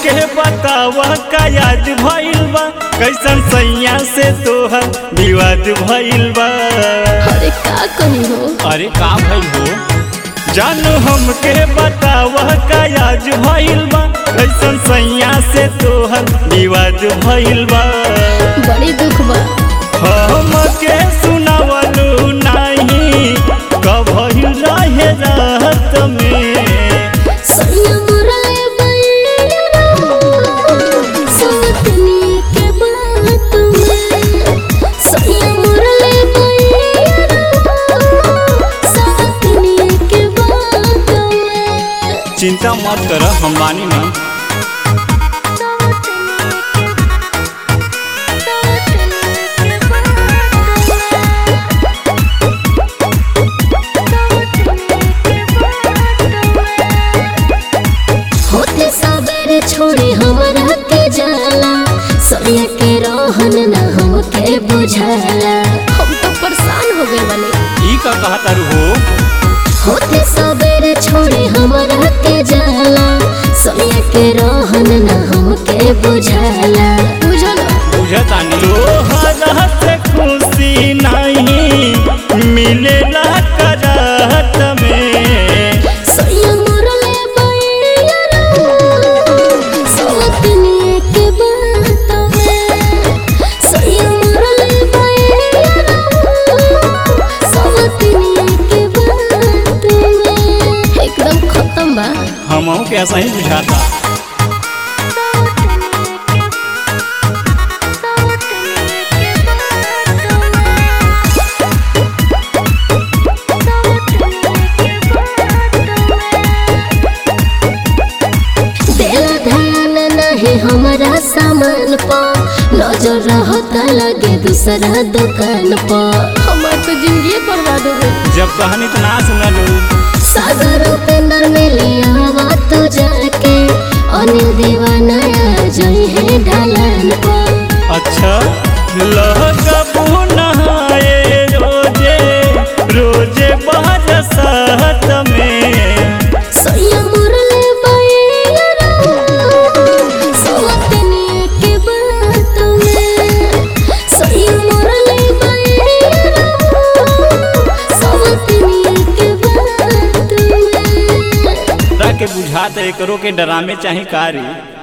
हमके बतावा का याद भइल बा कैसन सैया से तोहर विवाद भइल बा अरे का कही हो अरे का भइल हो जानू हमके बतावा का याद भइल बा कैसन सैया से तोहर विवाद भइल बा बड़ी दुख बा हमके सुनावलू नाही कभइल रहे रात में सैया मुराए बैरा सवतनी के बात में सैया मुराए बैरा सवतनी के बात में चिंता मत कर हम बानी ना होते सबेरे छोड़े हमरा के जाला सरिया के रहन ना हमके बुझाला हम तो परेशान हो गए बने ई का कहा तारू हो होते सबेरे छोड़े हमरा के जाला सरिया के रहन ना हमके बुझाला बुझल बुझतानी तोहरा से खुशी नहीं मिलेला करात में सैया मुरले बैरा सवतनी के बात में सैया मुरले बैरा सवतनी के बात में एकदम खत्म बा हमहू के ऐसा ही बुझाता देला ध्यान नहीं हमारा सामान पर नजर रहता लगे दूसरा दुकान पर हमार तो जिंदगी बर्बाद हो गई जब कहानी तो ना सुनलू सागर उपेंद्र में ले आवा तो जाके अनिल दीवाना आ जाई है ढलान पर अच्छा लगबू नहाए रोजे रोजे बरसात में सैया मुरले बैरा सवतनी के बात में सैया मुरले बैरा सवतनी के बात में के बुझाते करो के डरामे चाहे कारी